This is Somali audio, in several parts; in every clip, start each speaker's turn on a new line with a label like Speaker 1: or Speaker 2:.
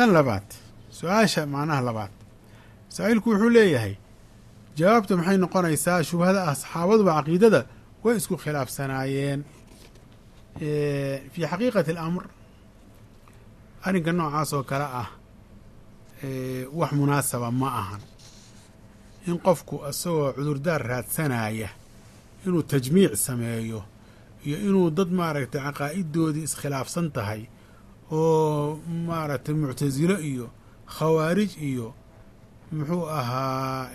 Speaker 1: tan labaad su-aasha macnaha labaad saa-iilku wuxuu leeyahay jawaabta maxay noqonaysaa shubhada ah saxaabaduba caqiidada way isku khilaafsanaayeen fii xaqiiqati alamr arrinka noocaas oo kale ah wax munaasaba ma ahan in qofku isagoo cudurdaar raadsanaya inuu tajmiic sameeyo iyo inuu dad maaragtay caqaa'idoodii iskhilaafsan tahay oo maaragtay muctasilo iyo khawaarij iyo muxuu ahaa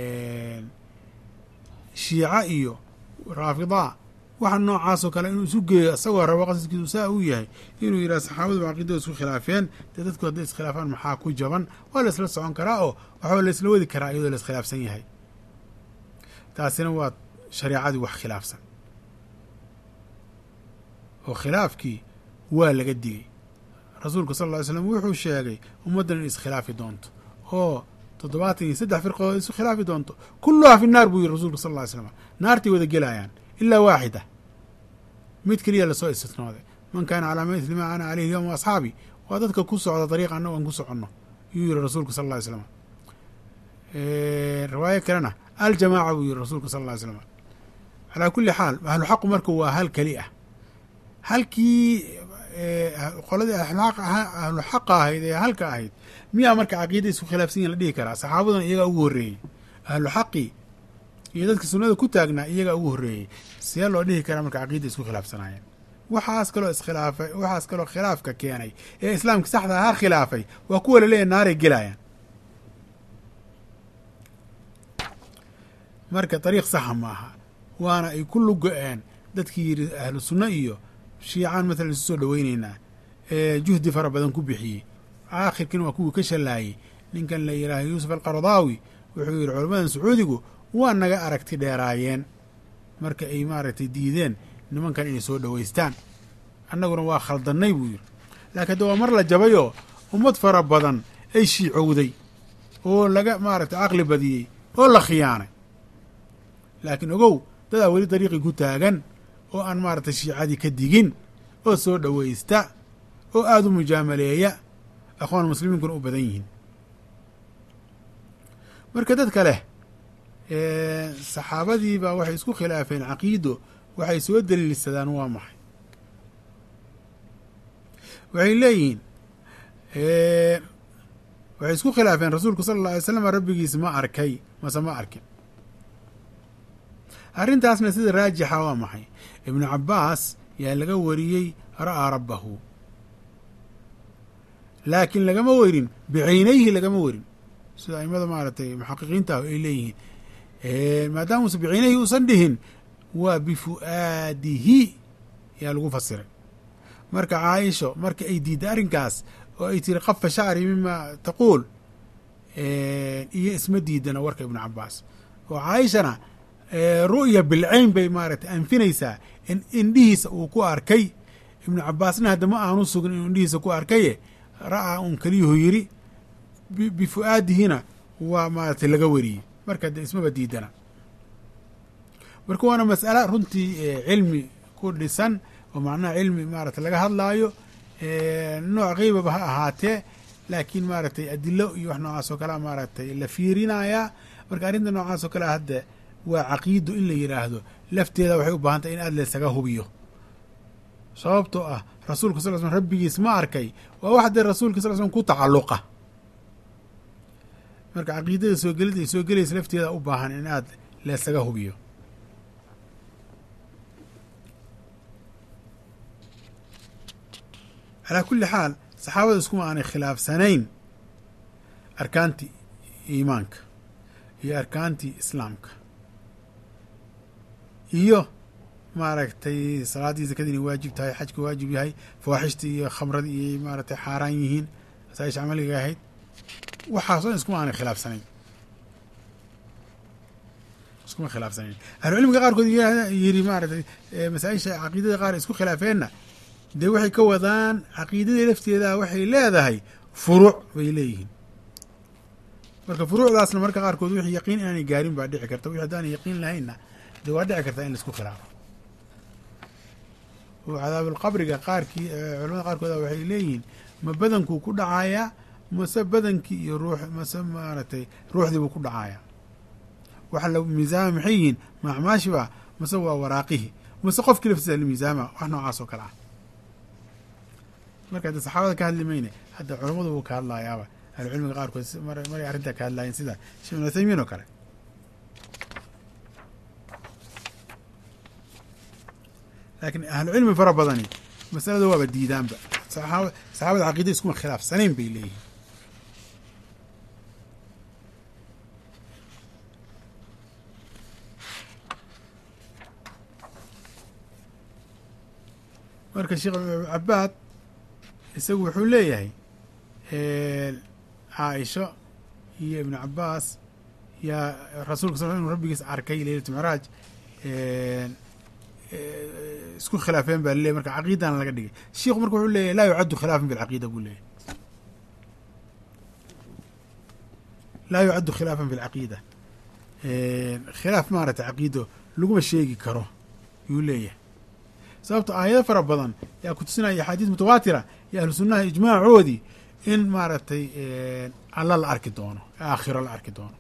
Speaker 1: shiica iyo raafidaa waxa noocaasoo kale inuu isu geeyo isagoo rabo qasadkiisu saa uu yahay inuu yidhaha saxaabadu caqiidada isku khilaafeen dee dadku hadday iskhilaafaan maxaa ku jaban waa la isla socon karaa oo waxaa la isla wadi karaa iyadoo la iskhilaafsan yahay taasina waa shareecadii wax khilaafsan oo khilaafkii waa laga digay rasuulku sal ll ly slam wuxuu sheegay ummaddan in iskhilaafi doonto oo toddobaatan iyo saddex firqadood isu khilaafi doonto kulluhaa fi naar buu yihi rasuulku sal ll ly slam naartay wada gelayaan ilaa waaxida mid keliya lasoo istisnooday man kaana calaa mithli maa ana caleyhi yowma asxaabi waa dadka ku socda dariiqa annago aan ku soconno yuu yihi rasuulku sal ll ly slam riwaayo kalena aljamaaca buu yihi rasuulku sal ll ly slam calaa kulli xaal ahlu xaqu marka waa hal keli ah halkii qoladii ahlu xaqa ahayd ee halka ahayd miyaa marka caqiida isku khilaafsan yahin la dhihi karaa saxaabaduna iyagaa ugu horreeyey ahlu xaqi iyo dadka sunnada ku taagnaa iyagaa ugu horreeyey see loo dhihi karaa marka caqiida isku khilaafsanaayeen waxaas kaloo iskhilaafay waxaas kaloo khilaafka keenay ee islaamka saxda ahaa khilaafay waa kuwa laleeyahy naaray gelayaan marka dariiq saxa ma aha waana ay ku lugo-een dadkii yidhi ahlu sunno iyo shiicaan mathalan isu soo dhoweyneynaa ee juhdi fara badan ku bixiyey aakhirkiina waa kuwii ka shallaayey ninkan la yidhaaha yuusuf alqardaawi wuxuu yidhi culammadan sacuudigu waa naga aragti dheeraayeen marka ay maaragtay diideen nimankan inay soo dhoweystaan annaguna waa khaldannay buu yidhi laakiin hadda waa mar la jabayoo ummad fara badan ay shiicowday oo laga maaragtay caqli badiyey oo la khiyaanay laakiin ogow dadaa weli dariiqii ku taagan oo aan maaragtay shiicadii ka digin oo soo dhoweysta oo aada u mujaamaleeya akhwaan muslimiinkuna u badan yihiin marka dadka leh saxaabadii baa waxay isku khilaafeen caqiido waxay soo daliilsadaan waa maxay waxay leeyihiin waxay isku khilaafeen rasuulku sala alla alay slam rabbigiis ma arkay mase ma arkin arrintaasna sida raajixa waa maxay ibnu cabbaas yaa laga wariyey ra'aa rabbahu laakiin lagama werin bicaynayhi lagama werin sida aimada maaragtay muxaqiqiinta ah ay leeyihiin maadaama uusan bicaynayhi uusan dhihin waa bifu'aadihi yaa lagu fasiray marka caaisho marka ay diidday arrinkaas oo ay tiri qafa shacri mima taquul iyo isma diidana warka ibnu cabbaas oo caaishana ru'ya bilcayn bay maaragtay anfinaysaa in indhihiisa uu ku arkay ibnu cabbaasna hadda ma aanu sugin inuu indhihiisa ku arkaye ra'aa un keliyuhu yidhi bifu'aadihina waa maaragtay laga wariyey marka de ismaba diidana marka waana mas'ala runtii cilmi ku dhisan oo macnaha cilmi maaragtay laga hadlaayo nooc qeybaba ha ahaatee laakiin maaragtay adilo iyo wax noocaas oo kalea maaragtay la fiirinayaa marka arrinta noocaas oo kalea hadda waa caqiido in la yidhaahdo lafteeda waxay u baahan tahay in aad laysaga hubiyo sababtoo ah rasuulka sal slm rabbigiis ma arkay waa wax dee rasuulka sal slm ku tacalluqa marka caqiidada soo gelida ay soo gelaysa lafteeda u baahan in aad laysaga hubiyo calaa kulli xaal saxaabada iskuma aanay khilaafsanayn arkaantii iimaanka iyo arkaantii islaamka iyo maaragtay salaaddii zakadii inay waajib tahay xajka waajib yahay fawaaxishtii iyo khamradii iyay maaragtay xaaraan yihiin masaaisha camaliga ahayd waxaas o dhan iskuma aanay khilaafsanayn iskuma khilaafsanayn ahlucilmiga qaarkood yiri maaratay masaaisha caqiidada qaar isku khilaafeenna dee waxay ka wadaan caqiidadii lafteeda waxay leedahay furuuc bay leeyihiin marka furuucdaasna marka qaarkood wixii yaqiin inaanay gaarin baa dhici karta wixi haddaanay yaqiin lahaynna dee waa dhici kartaa in laisku khilaafo oo cadaabulqabriga qaarkii culamada qaarkooda waxay leeyihiin ma badankuu ku dhacayaa mase badankii iyo ruux mase maaragtay ruuxdii buu ku dhacaya waxa la miisaama maxay yihiin ma acmaashiba mase waa waraaqihii mase qofkii laftiisa lamiisaama wax noocaas oo kale ah marka hadda saxaabada ka hadli mayne hadda culammadu wuu ka hadlayaaba ahlucilmiga qaarkood maray arrintaa ka hadlaayeen sida sheekh ibn uthaymiin oo kale laakiin ahlucilmi fara badani masalada waaba diidaanba saxaabada caqiida iskuma khilaafsanayn bay leeyihin marka sheekh cabaad isagu wuxuu leeyahay caaisho iyo ibnu cabaas yaa rasuulka sal inu rabbigiis arkay leylatu micraaj isku khilaafeen baa laleeyahy marka caqiidana laga dhigay shiikhu marka wuxuu leeyahy laa yucaddu khilaafan fi lcaqiida buu leeyahy laa yucaddu khilaafan fi lcaqiida khilaaf maaragtay caqiido laguma sheegi karo yuu leeyahay sababto aayado fara badan yaa ku tusinaya axaadiis mutawaatira iyo ahlu sunnaha ijmaacoodii in maaragtay alla la arki doono aakhiro la arki doono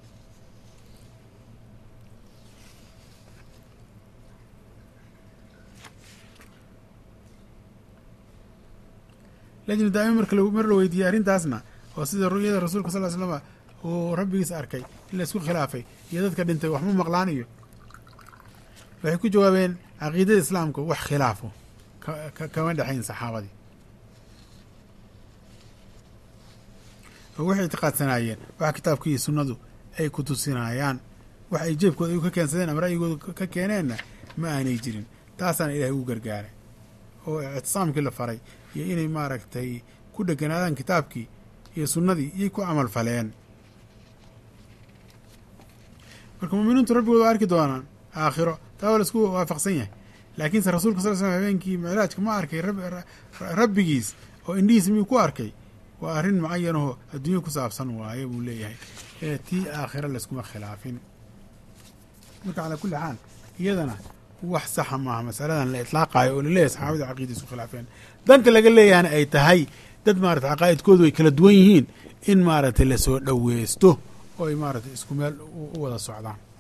Speaker 1: lajna daa'ima marka mar la weydiiyey arrintaasna oo sida ru'yada rasuulka sal ly slama uu rabbigiis arkay in la isku khilaafay iyo dadka dhintay wax ma maqlaan iyo waxay ku jawaabeen caqiidada islaamka wax khilaafo kama dhexayn saxaabadii oo waxay ictiqaadsanaayeen waxa kitaabka iyo sunnadu ay ku tusinayaan wax ay jeebkooda ay ka keensadeen ama ra'yigooda ka keeneenna ma aanay jirin taasaana ilaahay ugu gargaaray oo ictisaamkii la faray iyo inay maaragtay ku dheganaadaan kitaabkii iyo sunnadii iyay ku camal faleen marka muuminiintu rabbigood waa arki doonaan aakhiro taa waa la isku waafaqsan yahay laakiinse rasuulka sal l slm habeenkii micraajka ma arkay rabbigiis oo indhihiisa miyuu ku arkay waa arrin mucayanahoo adduunya ku saabsan waaye buu leeyahay ee tii aakhiro layskuma khilaafin marka calaa kulli xaal iyadana wax saxa maaha masaladan la itlaaqaayo oo laleeyahay saxaabada caqiida isku khilaafeen danka laga leeyahana ay tahay dad maarata caqaa'idkoodu ay kala duwan yihiin in maaragtay lasoo dhoweysto oo ay maaragtay isku meel u wada socdaan